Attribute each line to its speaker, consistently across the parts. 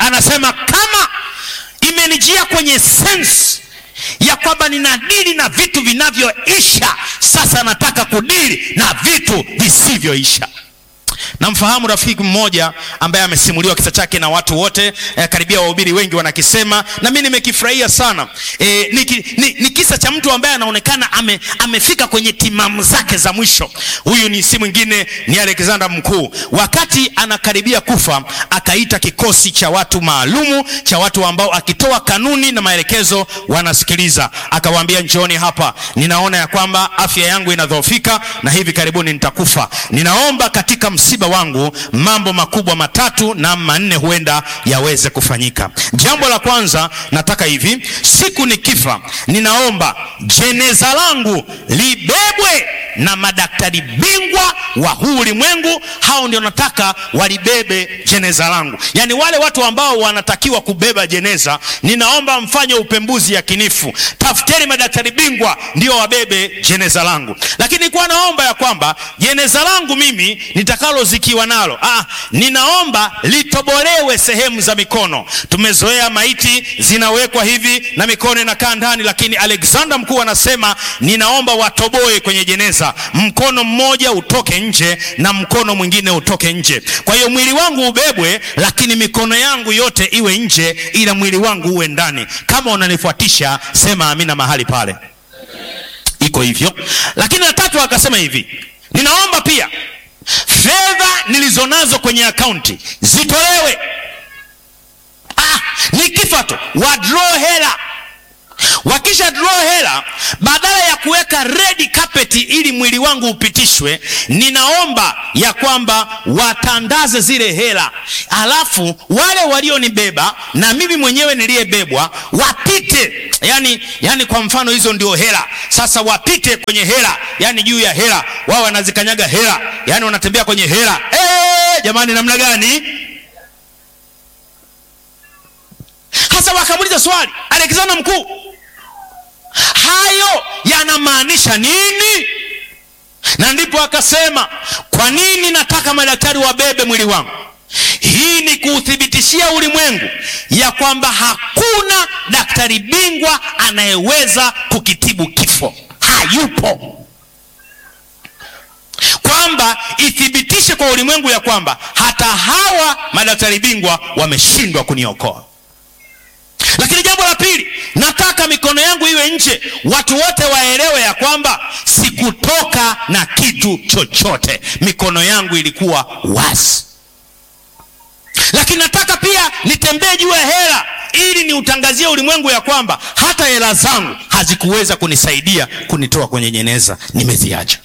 Speaker 1: anasema kama imenijia kwenye sense ya kwamba ninadili na vitu vinavyoisha, sasa nataka kudili na vitu visivyoisha. Namfahamu rafiki mmoja ambaye amesimuliwa kisa chake na watu wote eh, karibia wahubiri wengi wanakisema, na mimi nimekifurahia sana eh, ni, ni, ni kisa cha mtu ambaye anaonekana ame, amefika kwenye timamu zake za mwisho. Huyu ni si mwingine ni Alexander Mkuu. Wakati anakaribia kufa, akaita kikosi cha watu maalumu cha watu ambao akitoa kanuni na maelekezo wanasikiliza. Akawaambia, njooni hapa, ninaona ya kwamba afya yangu inadhoofika na hivi karibuni nitakufa. Ninaomba katika msiba wangu mambo makubwa matatu na manne huenda yaweze kufanyika. Jambo la kwanza, nataka hivi, siku nikifa, ninaomba jeneza langu libebwe na madaktari bingwa wa huu ulimwengu. Hao ndio nataka walibebe jeneza langu, yaani wale watu ambao wanatakiwa kubeba jeneza, ninaomba mfanye upembuzi yakinifu, tafuteni madaktari bingwa ndio wabebe jeneza langu. Lakini kwa naomba ya kwamba jeneza langu mimi nitakalozikiwa nalo, ah, ninaomba litobolewe sehemu za mikono. Tumezoea maiti zinawekwa hivi na mikono inakaa ndani, lakini Alexander Mkuu anasema ninaomba watoboe kwenye jeneza, mkono mmoja utoke nje na mkono mwingine utoke nje. Kwa hiyo mwili wangu ubebwe, lakini mikono yangu yote iwe nje, ila mwili wangu uwe ndani. Kama unanifuatisha sema amina mahali pale. Iko hivyo. Lakini la tatu akasema hivi, ninaomba pia fedha nilizonazo kwenye akaunti zitolewe. Ah, nikifa tu wadraw hela wakisha draw hela, badala ya kuweka red carpet ili mwili wangu upitishwe, ninaomba ya kwamba watandaze zile hela, alafu wale walionibeba na mimi mwenyewe niliyebebwa wapite. Yani, yani kwa mfano hizo ndio hela. Sasa wapite kwenye hela, yani juu ya hela, wao wanazikanyaga hela, yani wanatembea kwenye hela. Eh, jamani, namna gani? Hasa wakamuuliza swali Alexander Mkuu, hayo yanamaanisha nini? Na ndipo akasema, kwa nini nataka madaktari wabebe mwili wangu? Hii ni kuuthibitishia ulimwengu ya kwamba hakuna daktari bingwa anayeweza kukitibu kifo, hayupo. Kwamba ithibitishe kwa ulimwengu ya kwamba hata hawa madaktari bingwa wameshindwa kuniokoa. Lakini jambo la pili, nataka mikono yangu iwe nje, watu wote waelewe ya kwamba sikutoka na kitu chochote, mikono yangu ilikuwa wazi. Lakini nataka pia nitembee juu ya hela, ili niutangazie ulimwengu ya kwamba hata hela zangu hazikuweza kunisaidia kunitoa kwenye jeneza, nimeziacha.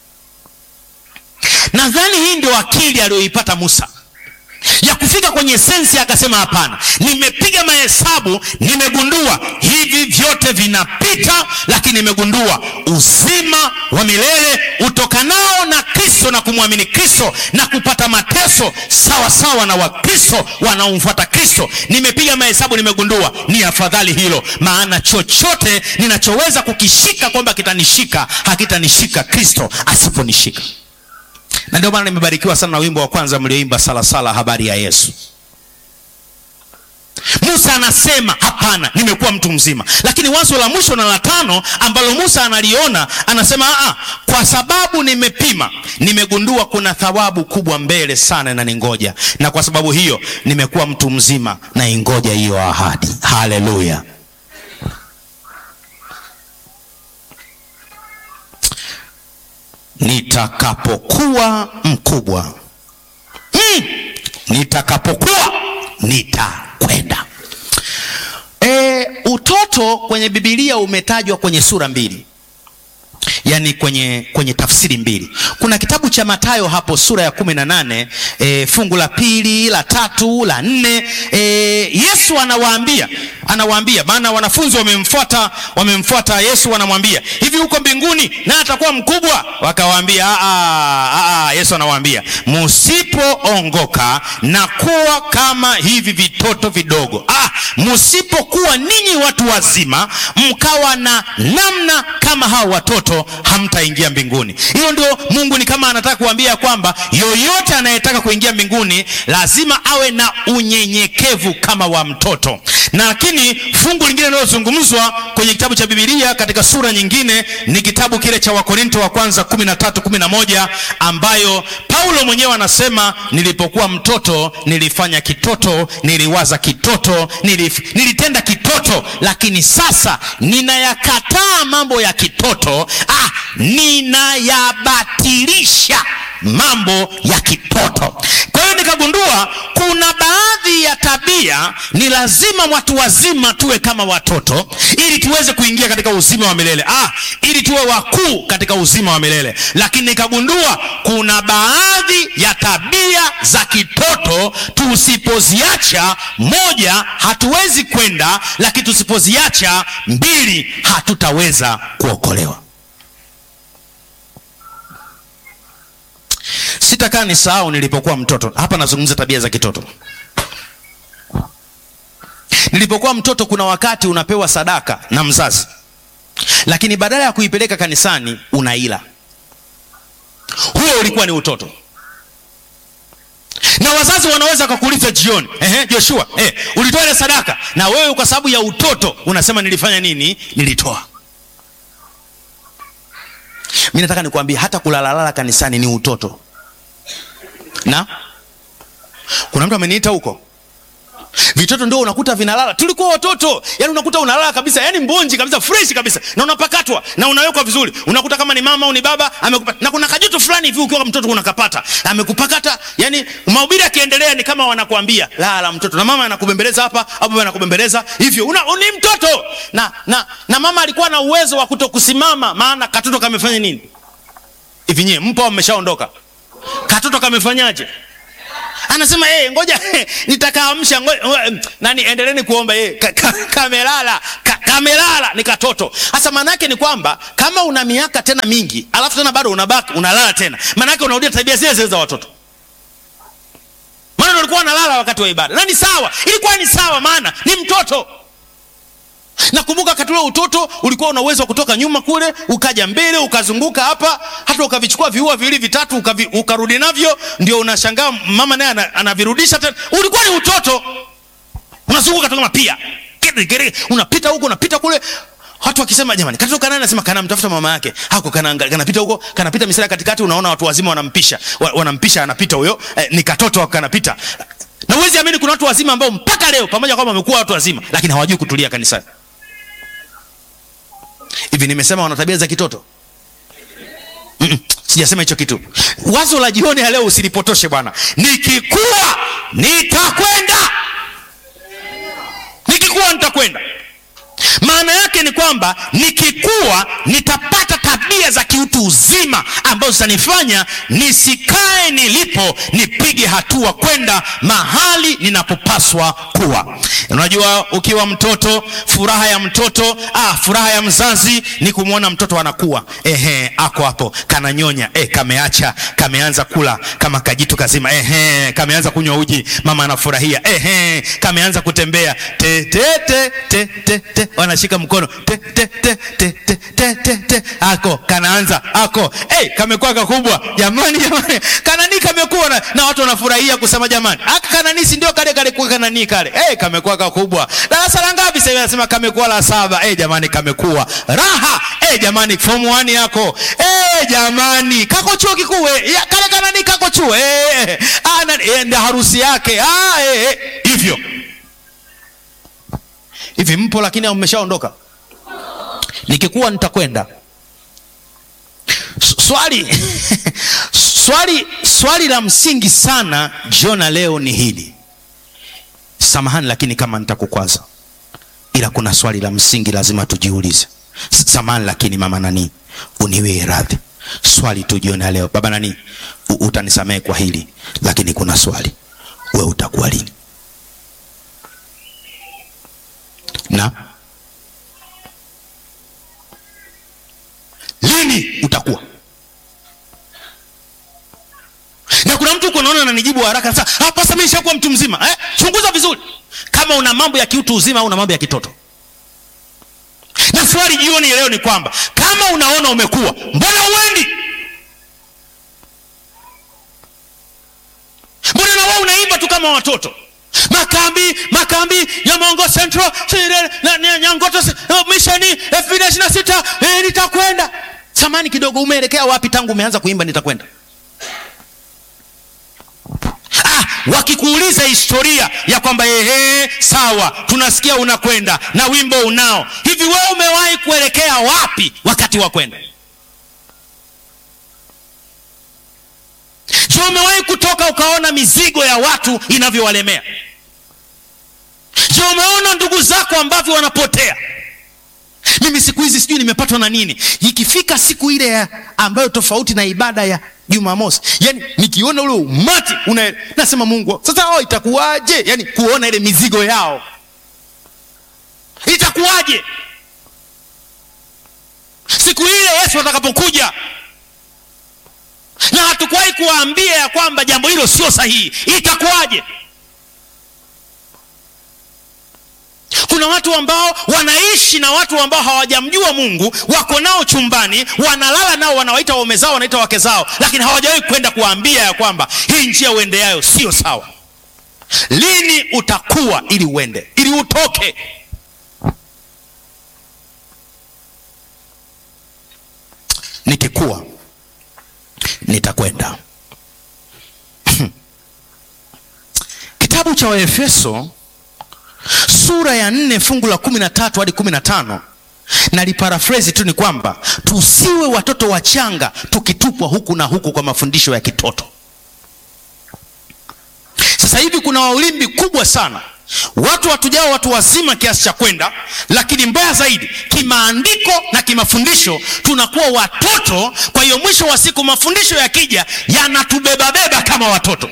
Speaker 1: Nadhani hii ndio akili aliyoipata Musa ya kufika kwenye sensi, akasema hapana, nimepiga mahesabu, nimegundua hivi vyote vinapita, lakini nimegundua uzima wa milele utokanao na Kristo na kumwamini Kristo na kupata mateso sawa sawa na Wakristo wanaomfuata Kristo. Nimepiga mahesabu, nimegundua ni afadhali hilo, maana chochote ninachoweza kukishika kwamba kitanishika hakitanishika Kristo asiponishika na ndio maana nimebarikiwa sana na wimbo wa kwanza mlioimba sala sala, habari ya Yesu. Musa anasema hapana, nimekuwa mtu mzima. Lakini wazo la mwisho na la tano ambalo Musa analiona anasema aa, kwa sababu nimepima, nimegundua kuna thawabu kubwa mbele sana na ningoja, na kwa sababu hiyo nimekuwa mtu mzima na ingoja hiyo ahadi. Haleluya! Nitakapokuwa mkubwa hmm, nitakapokuwa nitakwenda. E, utoto kwenye Biblia umetajwa kwenye sura mbili, yaani kwenye, kwenye tafsiri mbili. Kuna kitabu cha Mathayo hapo sura ya kumi na nane e, fungu la pili la tatu la nne e, Yesu anawaambia anawaambia maana wanafunzi wamemfuata wamemfuata Yesu, wanamwambia hivi, huko mbinguni na atakuwa mkubwa? Wakawaambia a a, Yesu anawaambia musipoongoka na kuwa kama hivi vitoto vidogo, ah, musipokuwa ninyi watu wazima mkawa na namna kama hao watoto, hamtaingia mbinguni. Hiyo ndio Mungu ni kama anataka kuambia kwamba yoyote anayetaka kuingia mbinguni lazima awe na unyenyekevu kama wa mtoto. Na lakini fungu lingine linalozungumzwa kwenye kitabu cha Biblia katika sura nyingine ni kitabu kile cha Wakorinto wa kwanza 13 11, ambayo Paulo mwenyewe anasema, nilipokuwa mtoto nilifanya kitoto, niliwaza kitoto, nilif, nilitenda kitoto, lakini sasa ninayakataa mambo ya kitoto, ah, ninayabatilisha mambo ya kitoto. Kwa hiyo nikagundua kuna baadhi ya tabia ni lazima watu wazima tuwe kama watoto ili tuweze kuingia katika uzima wa milele ah, ili tuwe wakuu katika uzima wa milele. Lakini nikagundua kuna baadhi ya tabia za kitoto tusipoziacha, moja, hatuwezi kwenda, lakini tusipoziacha, mbili, hatutaweza kuokolewa. Sitakaa nisahau nilipokuwa mtoto. Hapa nazungumza tabia za kitoto. Nilipokuwa mtoto, kuna wakati unapewa sadaka na mzazi, lakini badala ya kuipeleka kanisani unaila. Huo ulikuwa ni utoto, na wazazi wanaweza kukuuliza jioni, ehe, Joshua, eh, ulitoa ile sadaka? Na wewe kwa sababu ya utoto unasema nilifanya nini? Nilitoa. Mimi nataka nikwambie hata kulalalala kanisani ni utoto na kuna mtu ameniita huko, vitoto ndio unakuta vinalala. Tulikuwa watoto, yani unakuta unalala kabisa, yani mbonji kabisa, fresh kabisa, na unapakatwa na unawekwa vizuri. Unakuta kama ni mama au ni baba amekupata, na kuna kajoto fulani hivi ukiwa mtoto unakapata, amekupakata. Yani mahubiri akiendelea ni kama wanakuambia lala mtoto, na mama anakubembeleza hapa au baba anakubembeleza hivyo, una ni mtoto na, na, na mama alikuwa na uwezo wa kutokusimama, maana katoto kamefanya nini hivi? Nyie mpo mmeshaondoka katoto kamefanyaje? Anasema hey, ngoja nitakaamsha nani, endeleni kuomba hey, ka, ka, kamelala ka, kamelala ni katoto. Sasa maana yake ni kwamba kama una miaka tena mingi alafu tena bado unabaki unalala tena, maana yake unarudia tabia zile zile za watoto. Maana ulikuwa unalala wakati wa ibada, na ni sawa, ilikuwa ni sawa, maana ni mtoto. Nakumbuka wakati ule utoto ulikuwa una uwezo wa kutoka nyuma kule ukaja mbele ukazunguka hapa, hata ukavichukua viua viwili vitatu ukavi, ukarudi navyo, ndio unashangaa mama naye anavirudisha tena. Ulikuwa ni utoto, unazunguka kama pia unapita huko unapita kule, watu wakisema jamani, katoto kana anasema kana mtafuta mama yake hako kana kanapita huko kanapita misala katikati, unaona watu wazima wanampisha wanampisha, anapita huyo eh, ni katoto kanapita na uwezi amini, kuna watu wazima ambao mpaka leo pamoja kwamba wamekuwa watu wazima, lakini hawajui kutulia kanisani. Hivi nimesema wana tabia za kitoto? Mm -mm, sijasema hicho kitu. Wazo la jioni ya leo usilipotoshe bwana. Nikikua nitakwenda, nikikua nitakwenda. Maana yake ni kwamba nikikua nitapata tabia za kiutu uzima ambazo zitanifanya nisikae nilipo, nipige hatua kwenda mahali ninapopaswa kuwa. Unajua, ukiwa mtoto, furaha ya mtoto ah, furaha ya mzazi ni kumwona mtoto anakuwa, ehe, ako hapo kananyonya, eh, kameacha kameanza kula kama kajitu kazima, ehe, kameanza kunywa uji, mama anafurahia, ehe, kameanza kutembea, te te te te te, te. wanashika mkono te te te te te te te te, ako kanaanza ako, hey, kamekuwa kakubwa jamani, jamani, kanani kamekuwa na, na watu wanafurahia kusema jamani, aka kanani si ndio kale kale kwa kanani kale, hey, kamekuwa kakubwa. Darasa la ngapi sasa hivi? Anasema kamekuwa la saba. Hey, jamani, kamekuwa raha. Hey, jamani, form 1 yako. Hey, jamani, kako chuo kikuu ya kale kanani kako chuo eh, ana ndio harusi yake ah, eh, hivyo hivi mpo, lakini mmeshaondoka. Nikikuwa nitakwenda swali swali swali la msingi sana jiona leo ni hili. Samahani, lakini kama nitakukwaza, ila kuna swali la msingi lazima tujiulize. Samahani, lakini mama nani, uniwie radhi, swali tu jiona leo. Baba nani, utanisamehe kwa hili, lakini kuna swali, we utakuwa lini? na lini utakuwa na kuna mtu uko naona ananijibu haraka sasa, hapa sasa mimi nishakuwa mtu mzima eh? Chunguza vizuri kama una mambo ya kiutu uzima au una mambo ya kitoto. Na na swali jioni leo ni kwamba kama unaona umekuwa mbona uendi mbona na wewe unaimba tu kama watoto makambi makambi nyamongo central Sire- na- na- nyangoto se- eh, misheni elfu mbili na ishirini na sita eh, nitakwenda samani kidogo umeelekea wapi tangu umeanza kuimba nitakwenda ah, wakikuuliza historia ya kwamba ehe sawa tunasikia unakwenda na wimbo unao hivi wewe umewahi kuelekea wapi wakati wa kwenda je umewahi kutoka ukaona mizigo ya watu inavyowalemea je umeona ndugu zako ambavyo wanapotea mimi siku hizi sijui nimepatwa na nini ikifika siku ile ya ambayo tofauti na ibada ya jumamosi yani nikiona ule umati una nasema mungu sasa oh, itakuwaje yani kuona ile mizigo yao itakuwaje siku ile yesu atakapokuja na hatukuwahi kuwaambia ya kwamba jambo hilo sio sahihi itakuwaje kuna watu ambao wanaishi na watu ambao hawajamjua mungu wako nao chumbani wanalala nao wanawaita waume zao wanaita wake zao lakini hawajawahi kwenda kuwaambia ya kwamba hii njia uendeayo sio sawa lini utakuwa ili uende ili utoke nikikuwa nitakwenda kitabu cha waefeso sura ya nne fungu la kumi na tatu hadi kumi na tano naliparafrezi tu ni kwamba tusiwe watoto wachanga tukitupwa huku na huku kwa mafundisho ya kitoto sasa hivi kuna waulimbi kubwa sana watu hatujao watu wazima kiasi cha kwenda lakini mbaya zaidi kimaandiko na kimafundisho tunakuwa watoto kwa hiyo mwisho wa siku mafundisho yakija yanatubebabeba kama watoto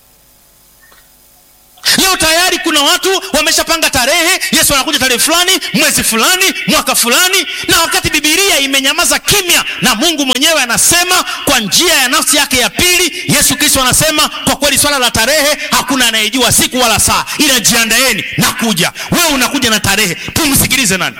Speaker 1: leo tayari kuna watu wameshapanga tarehe yesu anakuja tarehe fulani mwezi fulani mwaka fulani na wakati bibilia imenyamaza kimya na mungu mwenyewe anasema kwa njia ya nafsi yake ya pili yesu kristo anasema kwa kweli swala la tarehe hakuna anayejua siku wala saa ila jiandaeni na kuja wewe unakuja na tarehe tumsikilize nani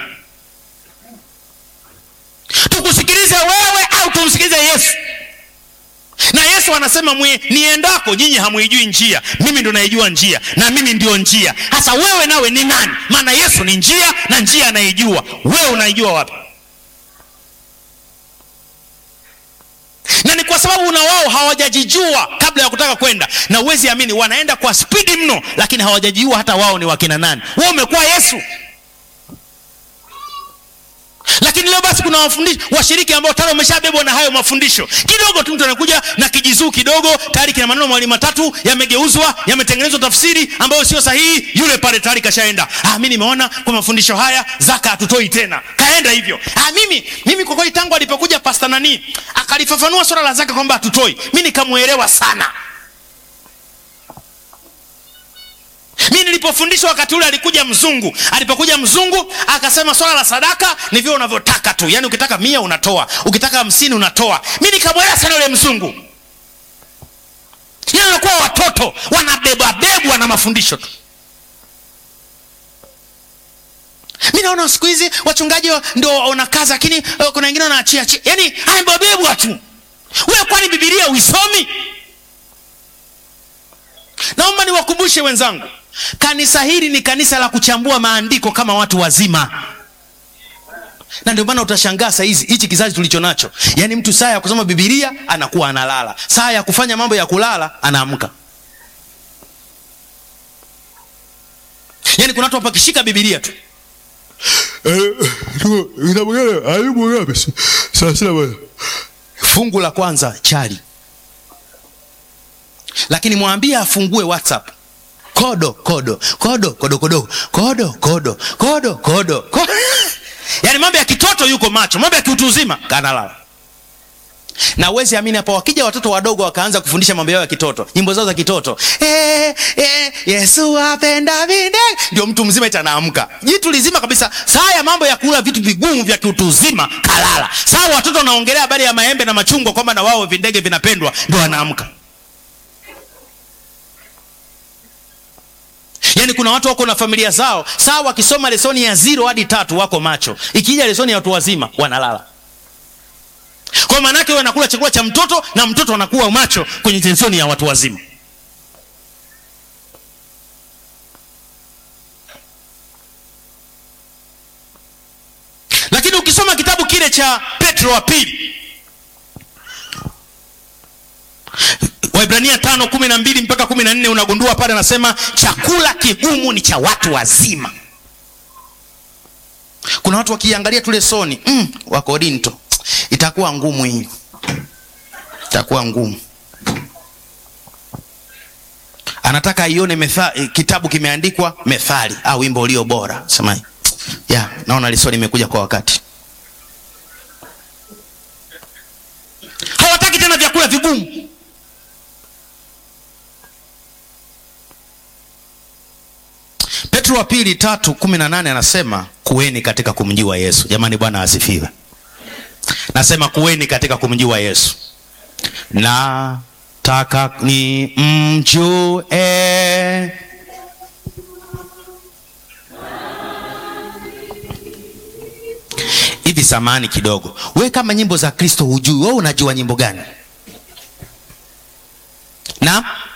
Speaker 1: tukusikilize wewe au tumsikilize yesu na yesu anasema mwe, niendako nyinyi hamwijui njia mimi ndo naijua njia na mimi ndio njia hasa wewe nawe ni nani maana yesu ni njia na njia anaijua wewe unaijua wapi na ni kwa sababu na wao hawajajijua kabla ya kutaka kwenda na uwezi amini wanaenda kwa spidi mno lakini hawajajijua hata wao ni wakina nani wewe umekuwa yesu lakini leo basi kuna wafundisho washiriki ambao tayari wameshabebwa na hayo mafundisho kidogo tu mtu anakuja na kijizuu kidogo tayari kina maneno mawili matatu yamegeuzwa yametengenezwa tafsiri ambayo sio sahihi yule pale tayari kashaenda ah, mi nimeona kwa mafundisho haya zaka hatutoi tena kaenda hivyo ah, mimi mimi kwa kweli tangu alipokuja pasta nani akalifafanua swala la zaka kwamba hatutoi mi nikamwelewa sana mi nilipofundishwa wakati ule alikuja mzungu alipokuja mzungu akasema swala la sadaka ni vile unavyotaka tu yaani ukitaka mia unatoa ukitaka hamsini unatoa mi nikamwelewa sana yule mzungu yani wanakuwa watoto wanabebwabebwa na mafundisho tu mi naona siku hizi wachungaji wa- ndo wanakaza lakini uh, kuna wengine wanaachia achia yani amebebwa tu wewe kwani bibilia uisomi naomba niwakumbushe wenzangu kanisa hili ni kanisa la kuchambua maandiko kama watu wazima na ndio maana utashangaa sahizi hichi kizazi tulicho nacho yaani mtu saa ya kusoma bibilia anakuwa analala saa ya kufanya mambo ya kulala anaamka yaani kuna watu wapakishika bibilia tu fungu la kwanza chali lakini mwambie afungue whatsapp kodo kodo kodo kodo kodo kodo kodo kodo kodo kodo yaani mambo ya kitoto yuko macho mambo ya kiutu uzima kanalala na uwezi amini hapa wakija watoto wadogo wakaanza kufundisha mambo yao ya kitoto nyimbo zao za kitoto eh, eh, yesu apenda vinde ndio mtu mzima ita anaamka jitu lizima kabisa saa ya mambo ya kula vitu vigumu vya kiutu uzima kalala saa watoto wanaongelea habari ya maembe na machungwa kwamba na wao vindege vinapendwa ndio wanaamka yaani yaani kuna watu wako na familia zao saa wakisoma lesoni ya ziro hadi tatu wako macho ikija lesoni ya watu wazima wanalala kwa maanake wanakula chakula cha mtoto na mtoto anakuwa macho kwenye lesoni ya watu wazima lakini ukisoma kitabu kile cha petro wa pili waibrania tano kumi na mbili mpaka kumi na nne unagundua pale anasema chakula kigumu ni cha watu wazima kuna watu wakiangalia tule soni mm, wakorinto itakuwa ngumu hii itakuwa ngumu anataka aione metha, kitabu kimeandikwa methali au wimbo ulio bora sema ya naona lisoni imekuja kwa wakati hawataki tena vyakula vigumu petro wa pili tatu kumi na nane anasema kuweni katika kumjua yesu jamani bwana asifiwe nasema kuweni katika kumjua yesu nataka ni mjue hivi samani kidogo we kama nyimbo za kristo hujui we unajua nyimbo gani na